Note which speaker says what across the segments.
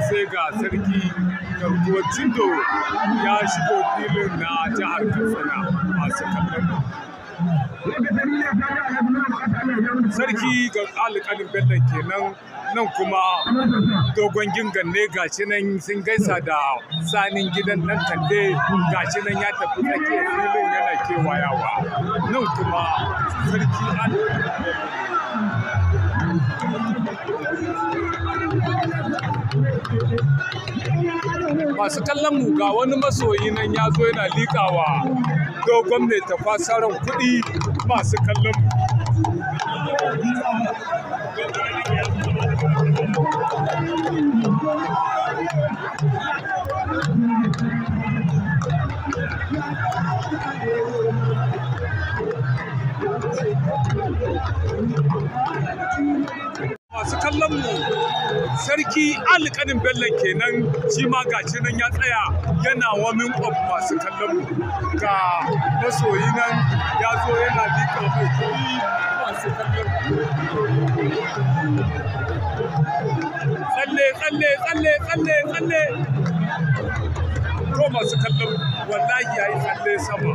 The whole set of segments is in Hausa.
Speaker 1: sai ga sarki garkuwar cindo ya shigo filin na jihar katsina masu kallon sarki ga alƙalin bello kenan nan kuma dogon gingan ne gashi nan sun gaisa da sanin gidan nan kande gashi nan ya tafi tsakiyar filin yana kewayawa nan kuma sarki masu kallon mu ga wani masoyi nan ya zo yana liƙawa dogon mai tafasaran kuɗi masu kallon mu masu kallon mu sarki alƙanin bello kenan shi ma gashi nan ya tsaya yana wamin of masu kallon mu ga masoyi nan ya zo yana liƙa mai kuɗi masu kallon mu tsalle tsalle tsalle tsalle tsalle to masu kallon wallahi ya yi tsalle sama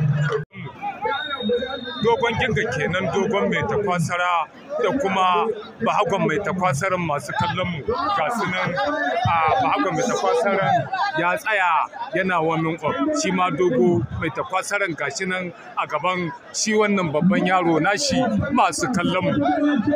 Speaker 1: dogon ginga kenan dogon mai takwasara da kuma bahagon mai takwasaran masu kallon mu ga su nan a bahagon mai takwasaran ya tsaya yana wannan of shi ma dogo mai takwasaran gashi nan a gaban shi wannan babban yaro nashi masu kallon mu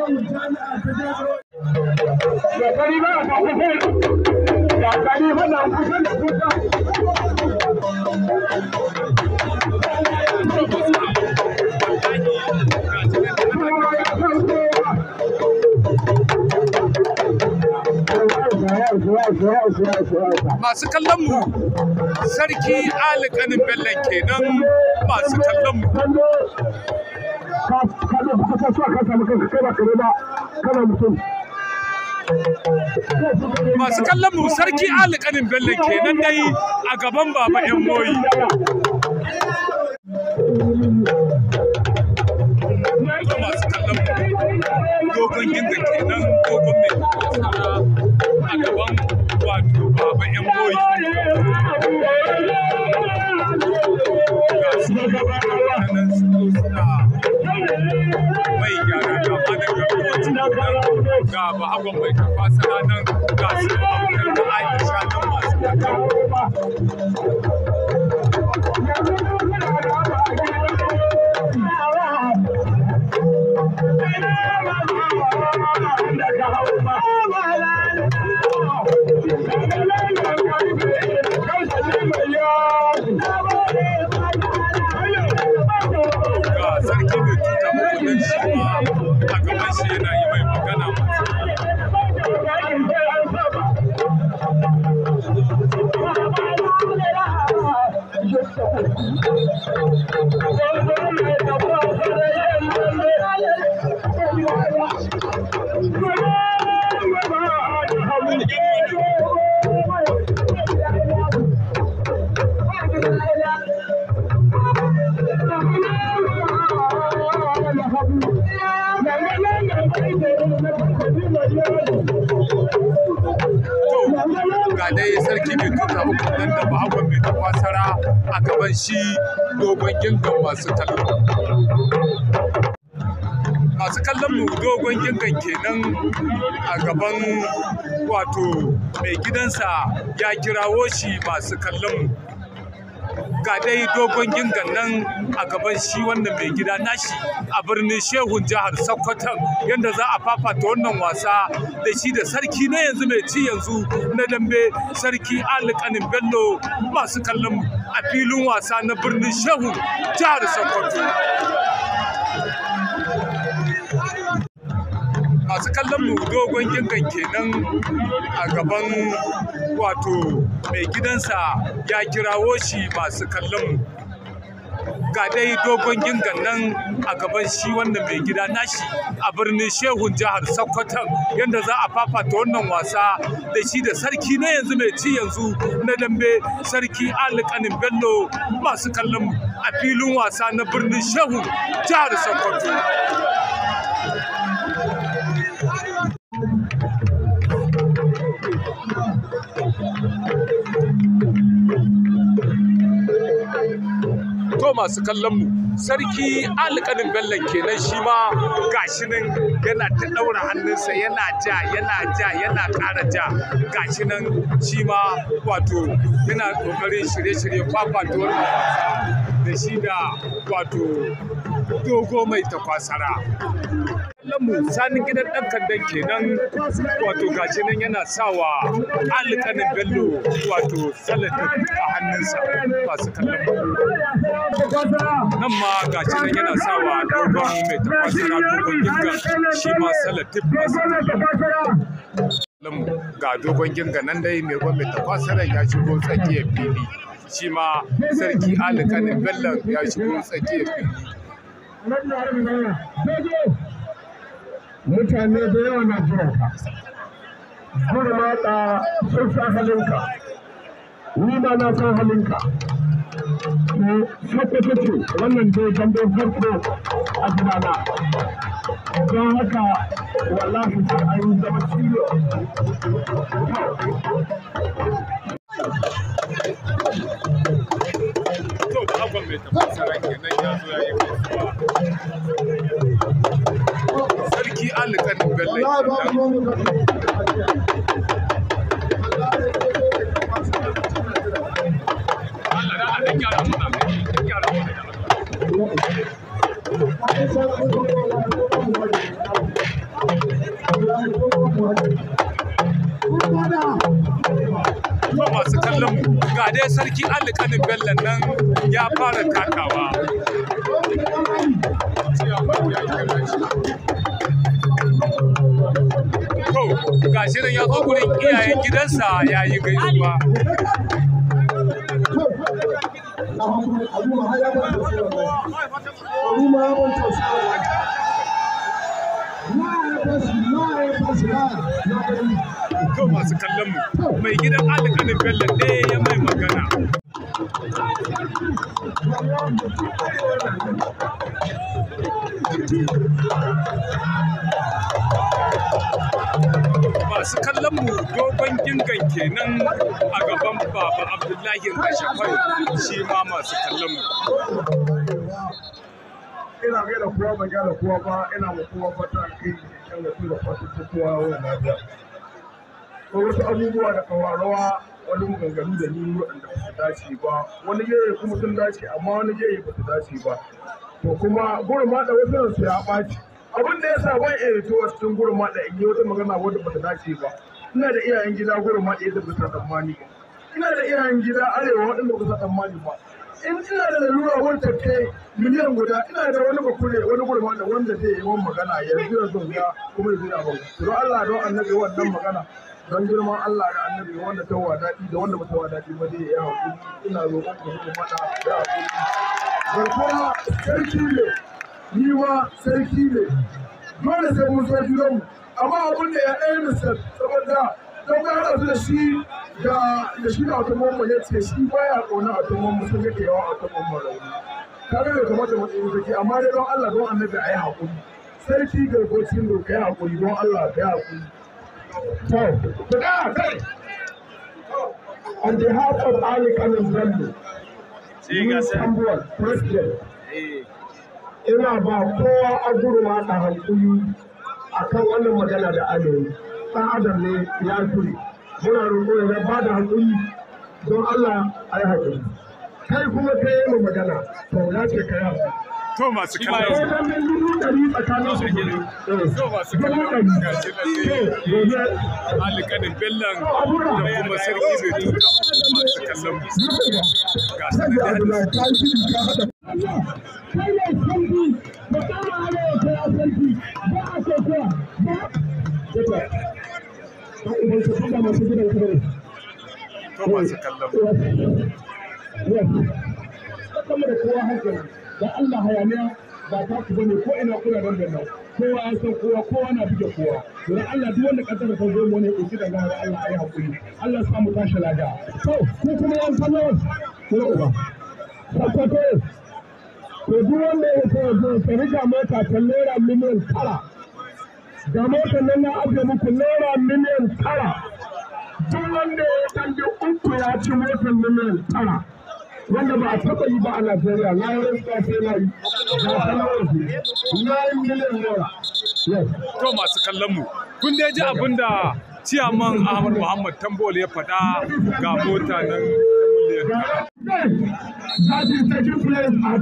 Speaker 1: masu kallon mu sarki alikanin bello kenan masu kallon mu masu kallon mu sarki alikanin bello kenan dai a gaban baba yan moyi masu kallon mu dogon ginga kenan dogon mai tsara a gaban wato baba yan moyi ga su nan suna mai gyara da mana ga kowace nan ga bahagon mai tafasa nan ga su abokan da aisha nan masu kallon ga sarki mai tuta mutunan shi ma a gaban shi yana yi mai magana ga dai sarki mai tuta mutunan da bahagon mai tafasara a gaban shi dogon gingan masu kallon masu kallon mu dogon gingan kenan a gaban wato mai gidansa ya kirawo shi masu kallon mu ga dai dogon gingan nan a gaban shi wannan mai gida nashi a birnin shehun jihar sokoto yadda za a fafata wannan wasa da shi da sarki na yanzu mai ci yanzu na dambe sarki alikanin bello masu kallon a filin wasa na birnin shehun jihar sokoto masu kallon mu dogon gingan kenan a gaban wato mai gidansa ya kirawo shi masu kallon mu ga dai dogon gingan nan a gaban shi wannan mai gida nashi a birnin shehun jihar sokoto yadda za a fafata wannan wasa da shi da sarki na yanzu mai ci yanzu na dambe sarki alikanin bello masu kallon mu a filin wasa na birnin shehun jihar sokoto masu kallon mu sarki alƙanin bellon kenan shi ma gashi nan yana ta ɗaura hannunsa yana ja yana ja yana ƙara ja gashi nan shi ma wato yana ƙoƙarin shirye-shirye fafata wannan wasa da shi da wato dogo mai takwasara mu sanin gidan ɗan kandan kenan wato gashi nan yana sawa alƙanin bello wato salatin a hannunsa masu kallon nan ma gashi nan yana sawa dogon mai tafasara dogon ginga shi ma salatin masu kallon ga dogon ginga nan dai mai gwan mai tafasara ya shigo tsakiyar fili shi ma sarki alƙanin bello ya shigo tsakiyar fili
Speaker 2: mutane da yawa na jiran ka gudu mata sun sa halinka ni ma na san halinka sokoto ce wannan dai gandun farko a gidana don haka wallahi sai an yi zama ciwo
Speaker 1: to abban mai tafasara kenan ya zo ya yi gaisuwa sarki alƙanin bello kenan Allah da Allah gyara mana gyara mana da Allah to masu kallon mu ga dai sarki alƙanin bello nan ya fara takawa to ga shi nan ya zo gurin iyayen gidansa ya yi gaisuwa to masu kallon mu mai gidan alƙanin bello ne ya mai magana masu kallon mu dogon gingan kenan a gaban baba abdullahi kashafai shi ma masu kallon mu
Speaker 2: ina ga da kowa ban gyara kowa ba ina ma kowa fata kai yan da tura fata ta kowa wannan lafiya ko wasu abubuwa da kawarawa wani maganganu da ni waɗanda ba su dace ba wani yayi kuma sun dace amma wani yayi ba su dace ba to kuma gurin ma da wasu su ya ɓaci abin da ya sa ban iya rituwa cikin gurin ma da in yi wata magana wadda ba ta dace ba ina da iyayen gida gurin ma da yadda ba su tsammani ba ina da iyayen gida arewa waɗanda ba su tsammani ba in ina da lalura wanda ke miliyan guda ina da wani bakure wani gurma da wanda zai yi wani magana yanzu yanzu ya kuma yanzu ya bau don Allah don annabi wannan magana don girman Allah da annabi wanda ta wa daɗi da wanda ba ta wa daɗi ba dai ya haƙuri ina roƙon ku ku mana ya haƙuri garkuwa sarki ne ni ma sarki ne dole sai mun so junanmu amma abin da ya ɗaya misal saboda don ka haɗa su da shi da da shi da automobile ya ce shi baya ƙauna automobile sun yake yawan automobile rauni kaga bai kamata mu tsoro take amma dai don Allah don annabi a yi haƙuri sarki gargocin do kai haƙuri don Allah kai haƙuri to ku da kai on behalf of Ali Kanin Bello Tambuwal President ina ba kowa a gurma da hankuli akan wannan magana da alewi ɗan adam ne ya turi muna roƙo ya ba da hankuli don Allah a yi haƙuri kai kuma ka yi mu magana to ya ce ka yi
Speaker 1: to masu kallon mu
Speaker 2: haƙuri dubu ɗari tsakanin su biyu
Speaker 1: to masu kallon mu ga shi nan ne
Speaker 2: gobe
Speaker 1: alƙanin bellon da kuma sarki bai tuta masu kallon mu ga su nan da to masu kallon mu
Speaker 2: sama da kowa hankali da Allah hayaniya ba ta ku bane ko ina kuna dan dan kowa ya san kowa kowa na buge kowa don Allah duk wanda kasar ta zo mu ne ku da gana Allah ayi hakuri Allah ya samu tashi lafiya to ko kuma yan kallo ko uba sakwato to duk wanda ya so zo ta riga mota ta naira miliyan tara ga motar nan na ajiye muku naira miliyan tara duk wanda ya kalli uku ya ci motar miliyan tara wanda ba a taɓa yi ba a Najeriya na yi rantsuwa sai na yi na sanarwa su na yi miliyan naira yes
Speaker 1: to masu kallon mu kun dai ji abin da ciyaman Ahmad Muhammad Tambol ya faɗa ga mota nan miliyan tara.
Speaker 2: That is taking place at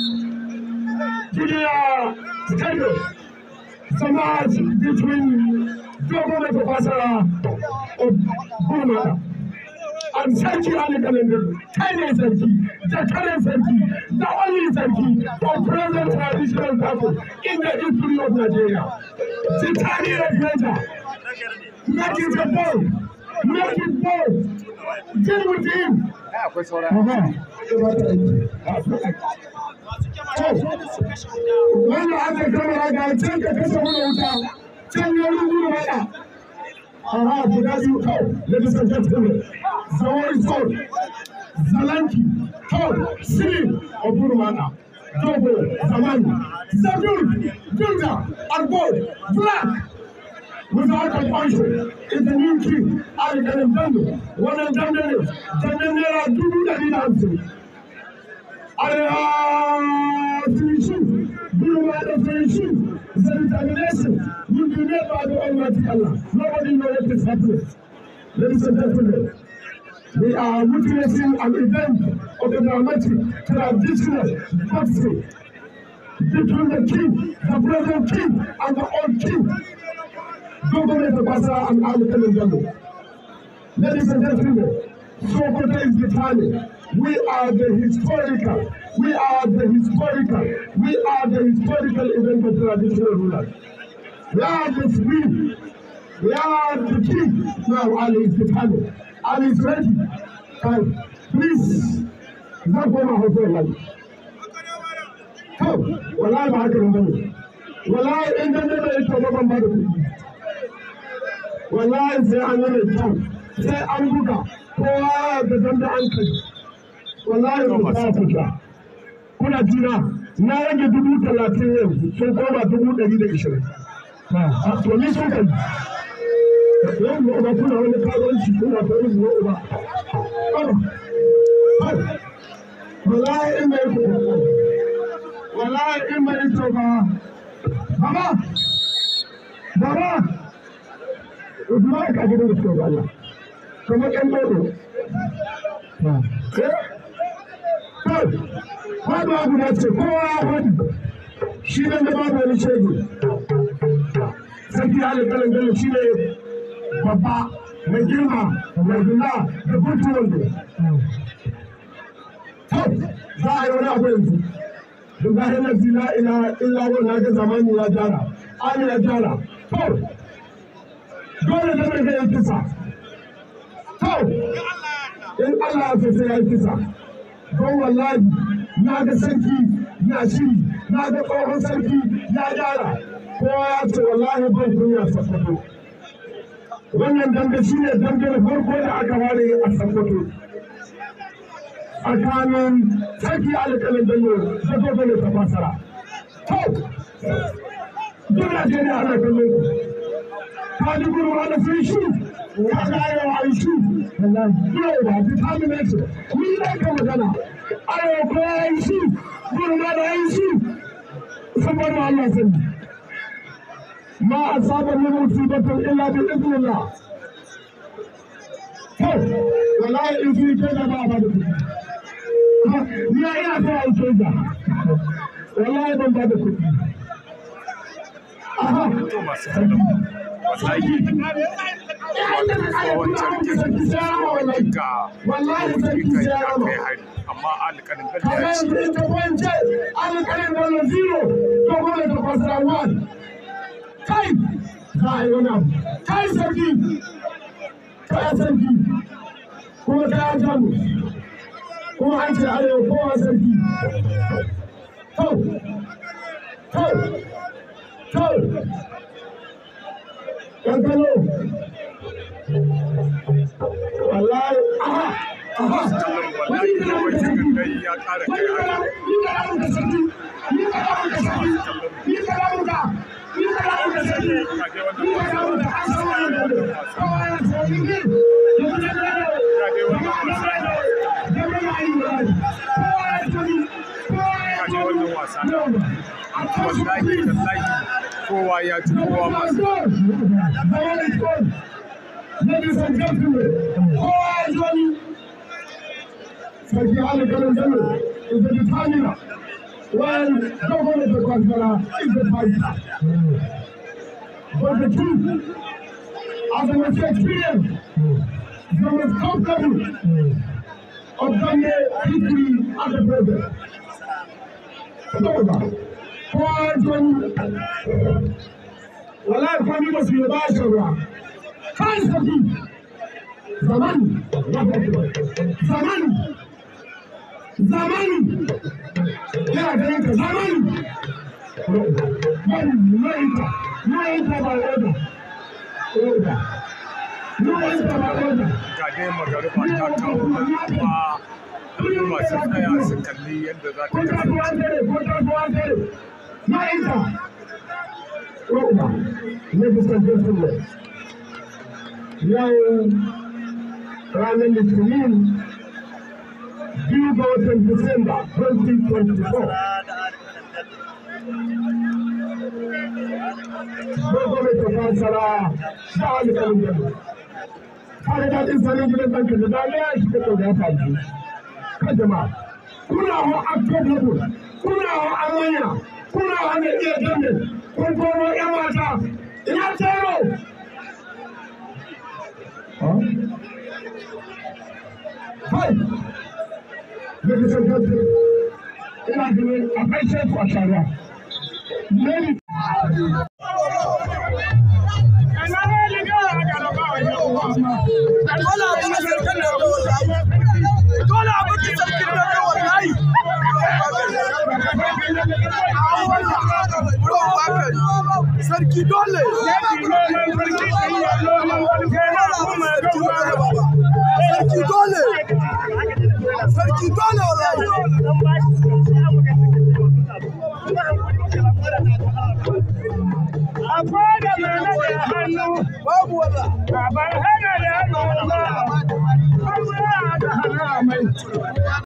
Speaker 2: Junior Stadium. The match between Governor Babasara of Burma and Sarki Ali Kalender, Kanye Sarki, the current Sarki, the only Sarki of present traditional battle in the history of Nigeria. Titani of Niger, make it a ball, make it ball, deal with him.
Speaker 1: Akwai saura.
Speaker 2: Wanda aka gama ga can ka kasa mana wuta, can ya rubu mana. Aha, guda biyu kawai, ladies and gentlemen, Zawari Sol, Zalanki, Kawai, Sili, Oburmana, Dogo, Zamani, Zabur, Gilda, Arbo, Black, without compulsion is the new king alƙalin dando wannan dando ne dando naira dubu ɗari da hamsin arewa finishu biyu ma da finishu the determination will be made by the almighty Allah nobody know what is happening ladies and gentlemen we are witnessing an event of the dramatic traditional boxing between the king the present king and the old king gwamnati ta kwasa an alƙalin gano. Ladies and gentlemen, Sokoto is the time. We are the historical, we are the historical, we are the historical event of traditional rulers. We are the free, we are the king. Now Ali is the time. Ali is ready. Time. Please, zan koma hoton lai. Kau, wallahi ba haka nan bane. Wallahi in dan da ita ba ban ba da kuɗi. wallahi sai an yi mai kyau sai an buga kowa da danda an kai wallahi ba ta fita kuna jina na rage dubu talatin yanzu sun koma dubu ɗari da ishirin to ni sun kai yau ma uba kuna wani karuwanci kuna ta wani zuwa uba wallahi in mai kuɗi wallahi in mai ito ba baba baba Usman ka gidan da suka Allah kamar ƴan dodo Kwado abu na ce kowa ya faɗi shi ne da babu wani shege sarki halin kalan bello shi ne babba mai girma mai gina da kutu wando za a yi wani abu yanzu da zahirar zila ila illa wannan ga zamani ya jara an ya jara dole da mai zai kisa. To, in Allah ya sai ya kisa. Don wallahi na ga sarki na shiri, na ga tsohon sarki ya gyara. Kowa ya ce wallahi ban kunya Sokoto. Wannan dambe shi ne dambe na farko da aka ware a Sokoto. Tsakanin sarki alƙalin Bello da gwamnati ta fasara. To, duk Najeriya ana kallon ku. kaji gurma da sun shi ka ga arewa a yi shi yau ba determination ni ne ka magana arewa ko ya yi shi gurma da ya yi shi saboda Allah sani ma asaba min musibatin illa bi idnillah to wallahi in fi ke da ba ba da kuɗi ni ina so a yi da wallahi ban ba da kuɗi aha
Speaker 1: To masu kallon mu. Wallahi ga
Speaker 2: wallahi sarki
Speaker 1: kai
Speaker 2: sai
Speaker 1: ya
Speaker 2: ya
Speaker 1: kai
Speaker 2: rama
Speaker 1: hari amma alƙalin bello
Speaker 2: kamar
Speaker 1: ya ce
Speaker 2: yanzu in ka kwance alƙalin wani zero to kuma da kwasara one kai za a yi wani abu kai sarki kai sarki kuma kai jamu kuma an ce arewa kowa sarki to to to yan kalo wallahi aha aha wani kana da sarki
Speaker 1: dai ya ƙara kai
Speaker 2: wani kana
Speaker 1: hari
Speaker 2: ni kana da sarki ni kana da sarki ni kana da ni kana da sarki ni kana da an san wannan da kawai sarki ne
Speaker 1: ga dai wannan wasa
Speaker 2: da mai ayi
Speaker 1: wallahi tallahi kowa ya ci kowa masu
Speaker 2: Ladies and gentlemen, all Johnny, Sarki Ali Galanzalo is the determiner, while Governor of Kwasara is the fighter. But the truth, as I was experienced, the most comfortable of Ghanaian history as a president. Saboda, kowa Johnny, wallahi kwami ba su yi ba shi ruwa. kan saki zamani zamani zamani yana ganin ka zamani ma'aikata ma'aikata ba oda oda ma'aikata ba oda
Speaker 1: ga dai magariba ta kawo nan kuma al'umma sun tsaya su kalli yadda za ta
Speaker 2: kota
Speaker 1: kasance
Speaker 2: kuwa tere kota kuwa tere ma'aikata oda ne fuskar jirgin yau ranar litinin biyu ga watan Disamba 2024. Gwamnati ta fassara da alƙalin gaba. Kare daɗin sanin gidan ɗanka da daliya shi ka ɗauka ya faru. Kan jama'a, kuna hau akkan hagu, kuna hau amanya, kuna hau da iya dambe, kun komo ‘yan mata, ina tero, Hai! Daga sarkar ina ganin akwai shefu a shara. Mary.
Speaker 3: Dole abin da sarkin da ga wallahi. Dole abin da sarkin da ga wallahi. Sarki dole. Sarki dole. Sarki dole wallahi.
Speaker 4: Akwai da mana da hannu,
Speaker 3: Babu wallah.
Speaker 4: baban hana da